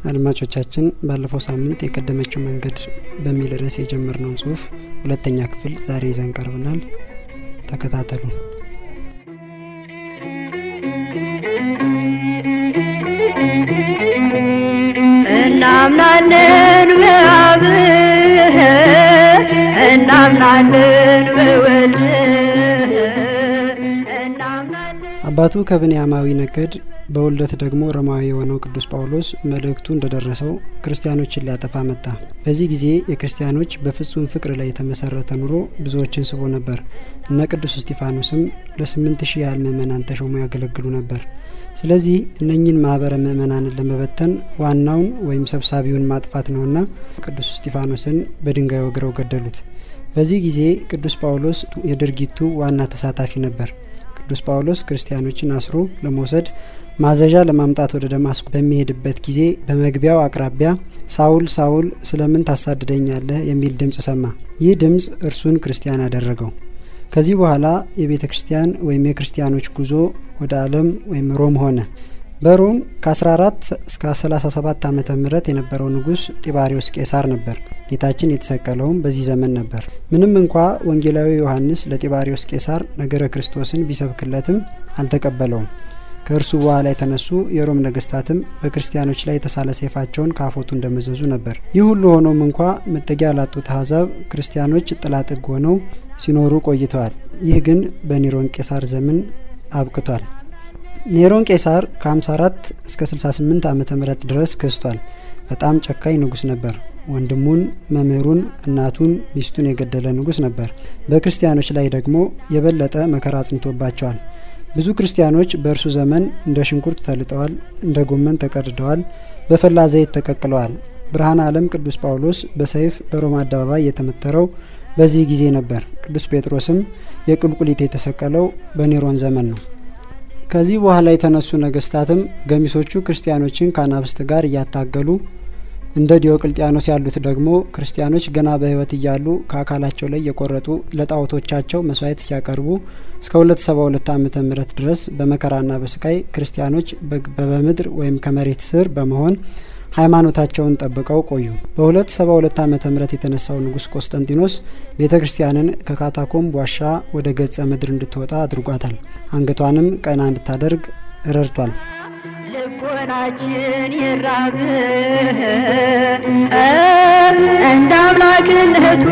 አድማጮቻችን ባለፈው ሳምንት የቀደመችው መንገድ በሚል ርዕስ የጀመርነውን ጽሁፍ ሁለተኛ ክፍል ዛሬ ይዘን ቀርበናል። ተከታተሉ። እናምናለን በአብ እናምናለን በወልድ እናምናለን አባቱ ከብንያማዊ ነገድ በውልደት ደግሞ ሮማዊ የሆነው ቅዱስ ጳውሎስ መልእክቱ እንደደረሰው ክርስቲያኖችን ሊያጠፋ መጣ። በዚህ ጊዜ የክርስቲያኖች በፍጹም ፍቅር ላይ የተመሰረተ ኑሮ ብዙዎችን ስቦ ነበር። እነ ቅዱስ እስጢፋኖስም ለስምንት ሺህ ያህል ምእመናን ተሾሞ ያገለግሉ ነበር። ስለዚህ እነኚህን ማህበረ ምእመናንን ለመበተን ዋናውን ወይም ሰብሳቢውን ማጥፋት ነውና ቅዱስ እስጢፋኖስን በድንጋይ ወግረው ገደሉት። በዚህ ጊዜ ቅዱስ ጳውሎስ የድርጊቱ ዋና ተሳታፊ ነበር። ቅዱስ ጳውሎስ ክርስቲያኖችን አስሮ ለመውሰድ ማዘዣ ለማምጣት ወደ ደማስቆ በሚሄድበት ጊዜ በመግቢያው አቅራቢያ ሳውል ሳውል ስለምን ታሳድደኛለህ የሚል ድምፅ ሰማ። ይህ ድምፅ እርሱን ክርስቲያን አደረገው። ከዚህ በኋላ የቤተ ክርስቲያን ወይም የክርስቲያኖች ጉዞ ወደ ዓለም ወይም ሮም ሆነ። በሮም ከ14 እስከ 37 ዓመተ ምህረት የነበረው ንጉስ ጢባሪዎስ ቄሳር ነበር። ጌታችን የተሰቀለውም በዚህ ዘመን ነበር። ምንም እንኳ ወንጌላዊ ዮሐንስ ለጢባሪዎስ ቄሳር ነገረ ክርስቶስን ቢሰብክለትም አልተቀበለውም። ከእርሱ በኋላ የተነሱ የሮም ነገስታትም በክርስቲያኖች ላይ የተሳለ ሰይፋቸውን ከአፎቱ እንደመዘዙ ነበር። ይህ ሁሉ ሆኖም እንኳ መጠጊያ ላጡት አሕዛብ ክርስቲያኖች ጥላ ጥግ ሆነው ሲኖሩ ቆይተዋል። ይህ ግን በኒሮን ቄሳር ዘመን አብቅቷል። ኔሮን ቄሳር ከ54 እስከ 68 ዓመተ ምህረት ድረስ ገዝቷል። በጣም ጨካኝ ንጉስ ነበር። ወንድሙን፣ መምህሩን፣ እናቱን፣ ሚስቱን የገደለ ንጉስ ነበር። በክርስቲያኖች ላይ ደግሞ የበለጠ መከራ አጽንቶባቸዋል። ብዙ ክርስቲያኖች በእርሱ ዘመን እንደ ሽንኩርት ተልጠዋል፣ እንደ ጎመን ተቀድደዋል፣ በፈላ ዘይት ተቀቅለዋል። ብርሃነ ዓለም ቅዱስ ጳውሎስ በሰይፍ በሮማ አደባባይ የተመተረው በዚህ ጊዜ ነበር። ቅዱስ ጴጥሮስም የቁልቁሊት የተሰቀለው በኔሮን ዘመን ነው። ከዚህ በኋላ የተነሱ ነገስታትም ገሚሶቹ ክርስቲያኖችን ከአናብስት ጋር እያታገሉ እንደ ዲዮቅልጥያኖስ ያሉት ደግሞ ክርስቲያኖች ገና በሕይወት እያሉ ከአካላቸው ላይ የቆረጡ ለጣዖቶቻቸው መስዋዕት ሲያቀርቡ እስከ 272 ዓመተ ምህረት ድረስ በመከራና በስቃይ ክርስቲያኖች በምድር ወይም ከመሬት ስር በመሆን ሃይማኖታቸውን ጠብቀው ቆዩ። በ272 ዓመተ ምህረት የተነሳው ንጉስ ቆስጠንጢኖስ ቤተ ክርስቲያንን ከካታኮምብ ዋሻ ወደ ገጸ ምድር እንድትወጣ አድርጓታል። አንገቷንም ቀና እንድታደርግ ረድቷል። ልቦናችን ይራብ እንደ አምላክነቱ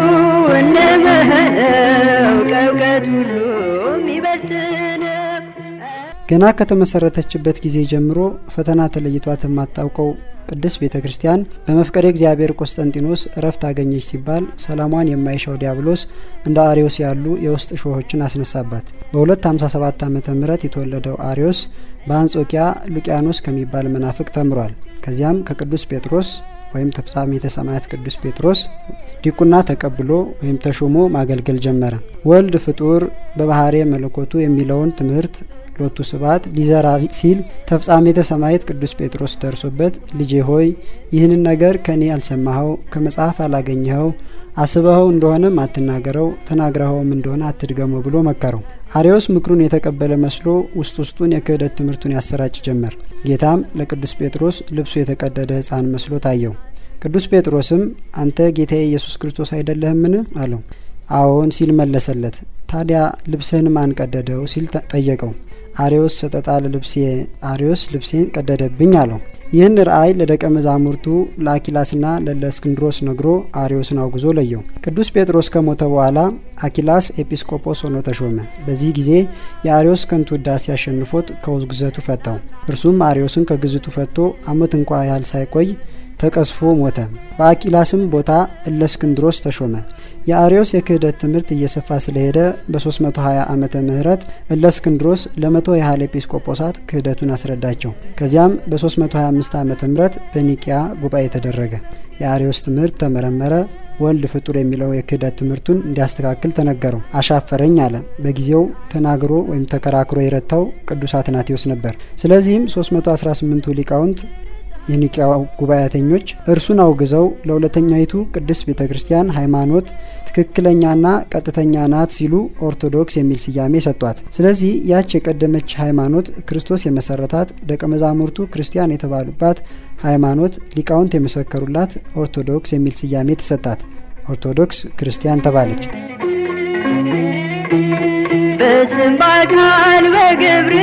እንምህረው ከእውቀት ሁሉ የሚበልጥን ገና ከተመሰረተችበት ጊዜ ጀምሮ ፈተና ተለይቷት የማታውቀው ቅድስት ቤተ ክርስቲያን በመፍቀሬ እግዚአብሔር ቆስጠንጢኖስ እረፍት አገኘች ሲባል ሰላሟን የማይሻው ዲያብሎስ እንደ አሪዮስ ያሉ የውስጥ ሾሆችን አስነሳባት። በ257 ዓመተ ምህረት የተወለደው አሪዮስ በአንጾኪያ ሉቂያኖስ ከሚባል መናፍቅ ተምሯል። ከዚያም ከቅዱስ ጴጥሮስ ወይም ተፍጻሜተ ሰማያት ቅዱስ ጴጥሮስ ዲቁና ተቀብሎ ወይም ተሾሞ ማገልገል ጀመረ። ወልድ ፍጡር በባህሬ መለኮቱ የሚለውን ትምህርት ሎቱ ስብሐት ሊዘራ ሲል ተፍጻሜተ ሰማዕት ቅዱስ ጴጥሮስ ደርሶበት ልጄ ሆይ ይህንን ነገር ከኔ አልሰማኸው፣ ከመጽሐፍ አላገኘኸው፣ አስበኸው እንደሆነም አትናገረው፣ ተናግረኸውም እንደሆነ አትድገመው ብሎ መከረው። አሪዮስ ምክሩን የተቀበለ መስሎ ውስጥ ውስጡን የክህደት ትምህርቱን ያሰራጭ ጀመር። ጌታም ለቅዱስ ጴጥሮስ ልብሱ የተቀደደ ሕፃን መስሎ ታየው። ቅዱስ ጴጥሮስም አንተ ጌታዬ ኢየሱስ ክርስቶስ አይደለህምን? አለው። አዎን ሲል መለሰለት። ታዲያ ልብስህን ማን ቀደደው? ሲል ጠየቀው። አሪዮስ ሰጠጣ ለልብሴ አሪዮስ ልብሴን ቀደደብኝ አለው። ይህን ራእይ ለደቀ መዛሙርቱ ለአኪላስና ለእስክንድሮስ ነግሮ አሪዮስን አውግዞ ለየው። ቅዱስ ጴጥሮስ ከሞተ በኋላ አኪላስ ኤጲስቆጶስ ሆኖ ተሾመ። በዚህ ጊዜ የአሪዮስ ከንቱ ውዳሴ አሸንፎት ከውግዘቱ ፈታው። እርሱም አሪዮስን ከግዝቱ ፈቶ ዓመት እንኳ ያህል ሳይቆይ ተቀስፎ ሞተ። በአቂላስም ቦታ እለእስክንድሮስ ተሾመ። የአሪዮስ የክህደት ትምህርት እየሰፋ ስለሄደ በ320 ዓመተ ምህረት እለእስክንድሮስ ለመቶ ያህል ኤጲስቆጶሳት ክህደቱን አስረዳቸው። ከዚያም በ325 ዓመተ ምህረት በኒቂያ ጉባኤ ተደረገ። የአሪዮስ ትምህርት ተመረመረ። ወልድ ፍጡር የሚለው የክህደት ትምህርቱን እንዲያስተካክል ተነገረው። አሻፈረኝ አለ። በጊዜው ተናግሮ ወይም ተከራክሮ የረታው ቅዱስ አትናቴዎስ ነበር። ስለዚህም 318ቱ ሊቃውንት የኒቂያ ጉባኤተኞች እርሱን አውግዘው ለሁለተኛይቱ ቅድስት ቤተ ክርስቲያን ሃይማኖት ትክክለኛና ቀጥተኛ ናት ሲሉ ኦርቶዶክስ የሚል ስያሜ ሰጧት። ስለዚህ ያች የቀደመች ሃይማኖት ክርስቶስ የመሰረታት ደቀ መዛሙርቱ ክርስቲያን የተባሉባት ሃይማኖት ሊቃውንት የመሰከሩላት ኦርቶዶክስ የሚል ስያሜ ተሰጣት። ኦርቶዶክስ ክርስቲያን ተባለች። በስም በአካል በግብር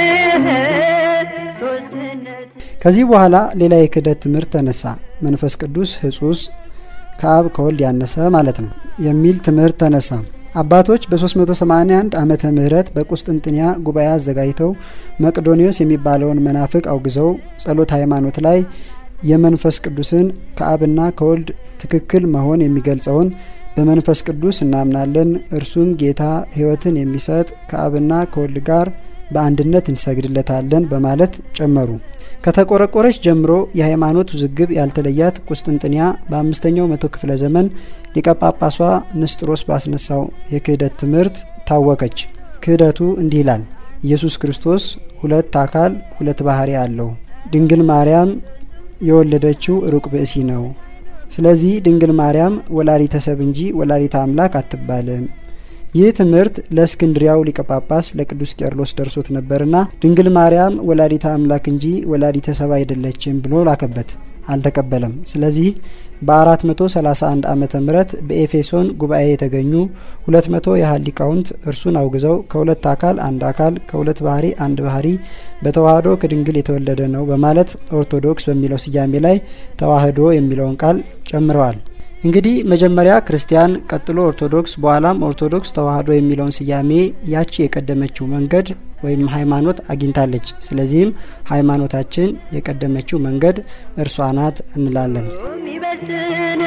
ሶስትነት ከዚህ በኋላ ሌላ የክህደት ትምህርት ተነሳ። መንፈስ ቅዱስ ህጹስ ከአብ ከወልድ ያነሰ ማለት ነው የሚል ትምህርት ተነሳ። አባቶች በ381 ዓመተ ምህረት በቁስጥንጥንያ ጉባኤ አዘጋጅተው መቅዶኒዮስ የሚባለውን መናፍቅ አውግዘው ጸሎት ሃይማኖት ላይ የመንፈስ ቅዱስን ከአብና ከወልድ ትክክል መሆን የሚገልጸውን በመንፈስ ቅዱስ እናምናለን፣ እርሱም ጌታ ሕይወትን የሚሰጥ ከአብና ከወልድ ጋር በአንድነት እንሰግድለታለን በማለት ጨመሩ። ከተቆረቆረች ጀምሮ የሃይማኖት ውዝግብ ያልተለያት ቁስጥንጥንያ በአምስተኛው መቶ ክፍለ ዘመን ሊቀ ጳጳሷ ንስጥሮስ ባስነሳው የክህደት ትምህርት ታወቀች። ክህደቱ እንዲህ ይላል። ኢየሱስ ክርስቶስ ሁለት አካል ሁለት ባህሪ አለው። ድንግል ማርያም የወለደችው ሩቅ ብእሲ ነው። ስለዚህ ድንግል ማርያም ወላዲተ ሰብ እንጂ ወላዲተ አምላክ አትባልም። ይህ ትምህርት ለእስክንድሪያው ሊቀ ጳጳስ ለቅዱስ ቄርሎስ ደርሶት ነበርና ድንግል ማርያም ወላዲተ አምላክ እንጂ ወላዲተ ሰብ አይደለችም ብሎ ላከበት። አልተቀበለም። ስለዚህ በ431 ዓመተ ምህረት በኤፌሶን ጉባኤ የተገኙ 200 ያህል ሊቃውንት እርሱን አውግዘው ከሁለት አካል አንድ አካል ከሁለት ባህሪ አንድ ባህሪ በተዋህዶ ከድንግል የተወለደ ነው በማለት ኦርቶዶክስ በሚለው ስያሜ ላይ ተዋህዶ የሚለውን ቃል ጨምረዋል። እንግዲህ መጀመሪያ ክርስቲያን፣ ቀጥሎ ኦርቶዶክስ፣ በኋላም ኦርቶዶክስ ተዋህዶ የሚለውን ስያሜ ያቺ የቀደመችው መንገድ ወይም ሃይማኖት አግኝታለች። ስለዚህም ሃይማኖታችን የቀደመችው መንገድ እርሷ ናት እንላለን። የሚበስን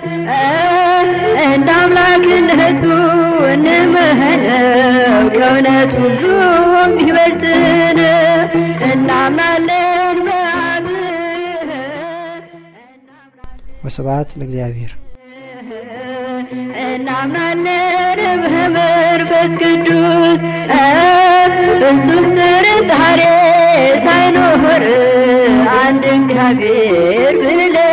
እንደ አምላክነቱ እንምህነው ከእውነት ሁሉ የሚበስን እናምናለን በአብ ወስብሐት ለእግዚአብሔር። እናምናለን በመንፈስ ቅዱስ ፍጹም ጥርጣሬ ሳይኖር አንድ እግዚአብሔር ብለን